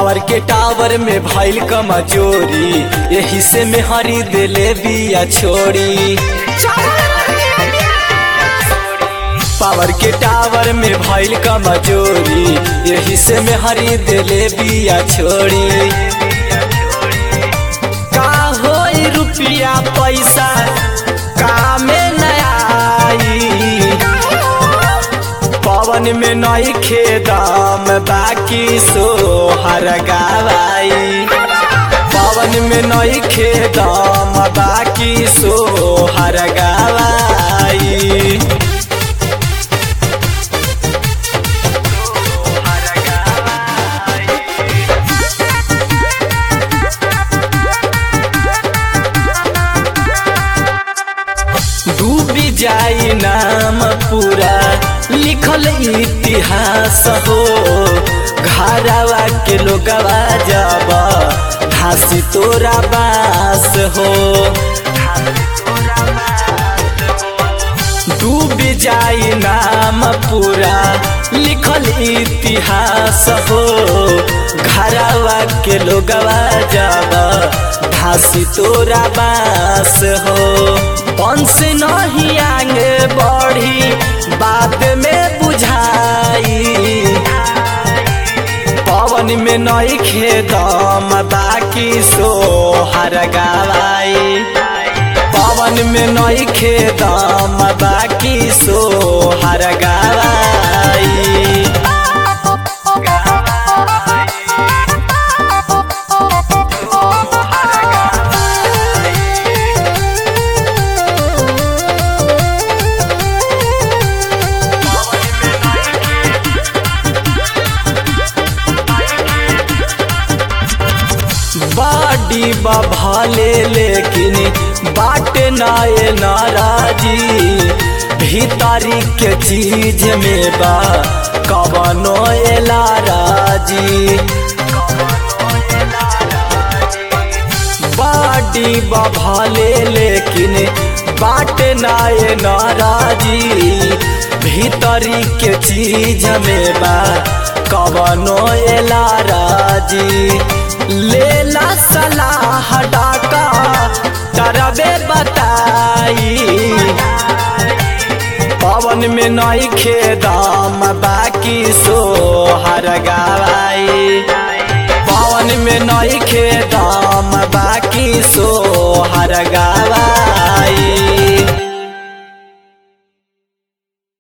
power के tower में भइल कमजोरी यही से में हरी दिले बिया छोड़ी पावर के टावर में भइल कमजोरी यही से में हरी दिले बिया छोड़ी का होई रुपया पैसा कामे नया आई पवन में नई खेदम बाकी सोहर गवाई पवन में नई खेदम बाकी सोहर गवाई डूबी जाई नाम पूरा लिखल इतिहास हो घरवा के लोगवा जब धासी तोरा बास हो डूबी जाई नाम पूरा लिखल इतिहास हो घरवा के लोगवा जब धासी तोरा बास हो वंश नहीं आगे बढ़ी बाद में बुझाई पवन में नई खेदम बाकी सोहर गवाई पवन में नई खेदम बाकी सोहर गवाई बाडी बभाले लेकिन बाट नाये नाराजी भीतरी के चीज में बा कवनो एलाराजी बाडी बभाले लेकिन बाट नाये नाराजी भीतरी के चीज में बा कवनो एलाराजी लेला सलाह डाका तरबे बताई पवन में नई खेदाम बाकी सो